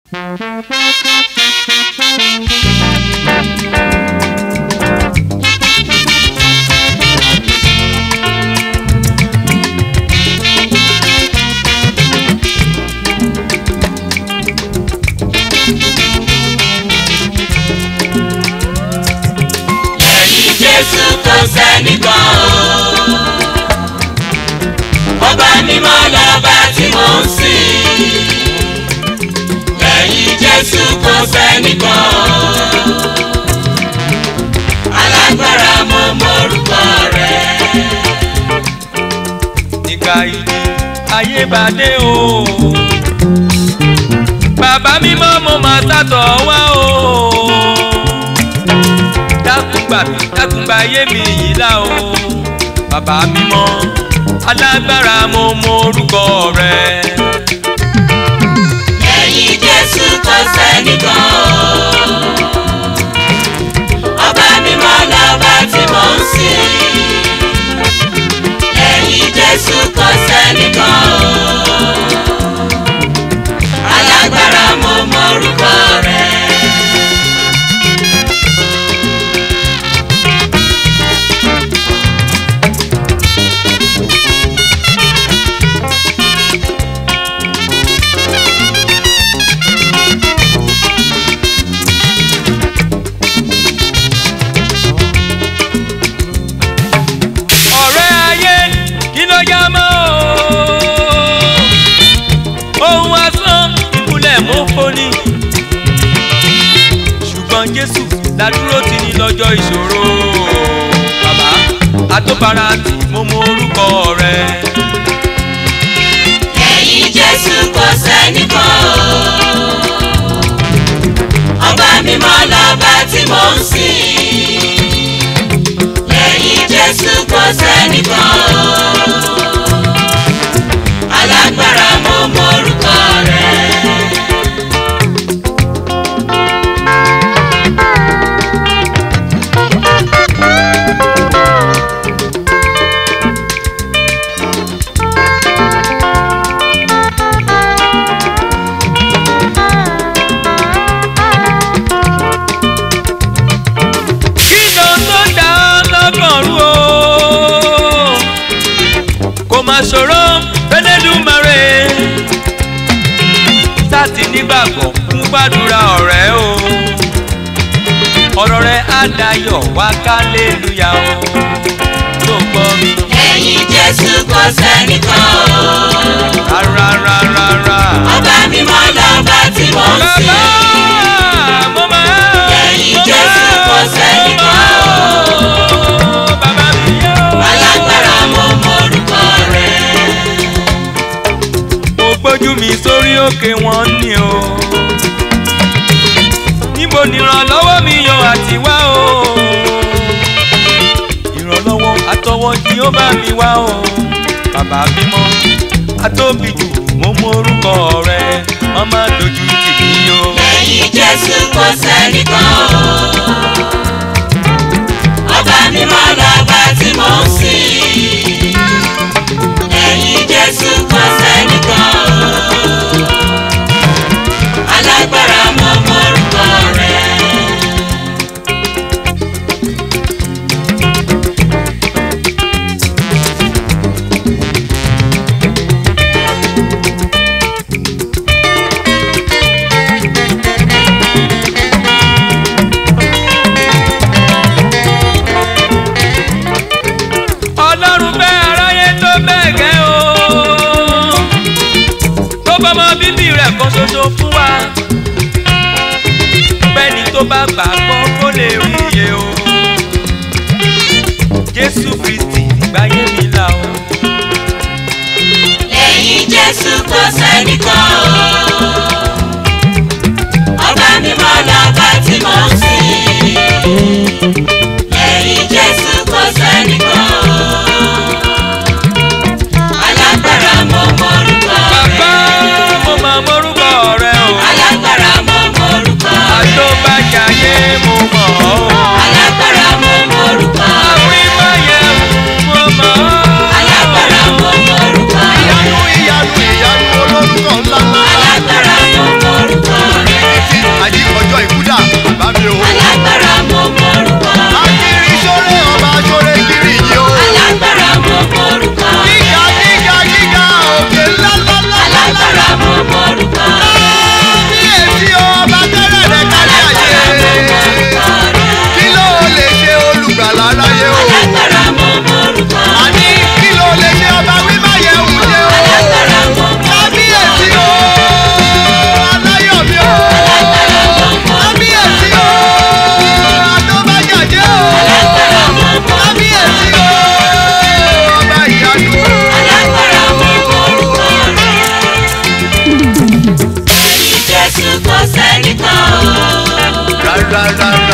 lẹ́yìn jésù kò sẹ́nìkan o ọba mímọ́ lọ́ba tí mò ń sìn lẹ́yìn jésù kò sẹ́nìkan o alágbára mo mọ̀rúkọ rẹ̀. nígbà ìdí ayé bá dé o. bàbá mímọ́ mo máa sátọ̀ wá o. dákun gbà mí dákun gba ayé mi yìí là o. bàbá mímọ́ alágbára mo mọ orúkọ rẹ. lẹ́yìn jésù kò sẹ́nìkan o ọba mímọ́ lọ́ba tí mò ń sìn lẹ́yìn jésù kò sẹ́nìkan o alágbára mo mọ̀rúkọ rẹ̀. ọ̀rẹ́ ayé kí ló yá mọ́ o. ohun asán ìmúlẹ̀ mọ́ foni. ṣùgbọ́n jésù ládúró ti ní lọ́jọ́ ìṣòro. bàbá àtọ́bára tí mo mọ orúkọ rẹ. lẹ́yìn jésù kò sẹ́nìkan o ọba mímọ́ lọ́ba tí mò ń sìn lẹ́yìn jésù kò sẹ́nìkan o alágbára mo mọ̀rúkọ rẹ̀. kí ló tó dá lọ́kàn rú o. kò má ṣòro fẹ́lẹ́dùmarè. sáàtì nígbàgbọ́ fún gbàdúrà ọ̀rẹ́ o. ọ̀rọ̀ rẹ̀ á dayọ̀ wá kálélúyà o. tó gbọ́ mi. lẹ́yìn jésù kò sẹ́nìkan o rárá rárá rárá. ọba mímọ́ lọ́ba tí mò ń bàbá sìn. mo máa. Lẹ́yìn mo Jésù máa, kò sẹ́nìkan o. bàbá mi yóò. alágbára mo mọ̀rúkọ rẹ̀. mo gbójú mi sórí òkè wọn ni o. níbo ni ìrànlọ́wọ́ mi yan àti wá o. ìrànlọ́wọ́ àtọwọ́ tí ó bá mi wá o. bàbá bímọ atóbi jù mo mọ orúkọ rẹ wọ́n má dojú tì mí o. lẹ́yìn jésù kò sẹ́nìkan o. ọba mímọ́ lọ́ba tí mò ń sìn. lẹ́yìn jésù kò sẹ́nìkan o. alágbára mo mọ̀rúkọ rẹ̀. ọlọ́run fẹ́ aráyé tó bẹ́ẹ̀ gẹ́ o. tó bọ́mọ bíbí rẹ̀ kan ṣoṣo fún wa. bẹ́ẹ̀ni tó bá gbàgbọ́ kó lè rí iye o. jésù kristi gbáyé mi là o. lẹ́yìn jésù kò sẹ́nìkan o. ọba mímọ́ lọ́ba tí mò ń sìn. lẹ́yìn jésù kò sẹ́nìkan o. alágbára mo mọ̀rúkọ bàbá rẹ̀. mo máa mórúkọ rẹ o. alágbára mo mọ̀rúkọ rẹ̀. àtọ́bàjáyé mo mọ̀ ọ́. alágbára mo mọ̀rúkọ rẹ̀. àwímáyé mo mọ̀ ọ́. alágbára mo mọ̀rúkọ rẹ̀. ìyanu ìyanu ìyanu olórúkọ ńlá ńlá. alágbára sẹ́nìkan o. rárá rárá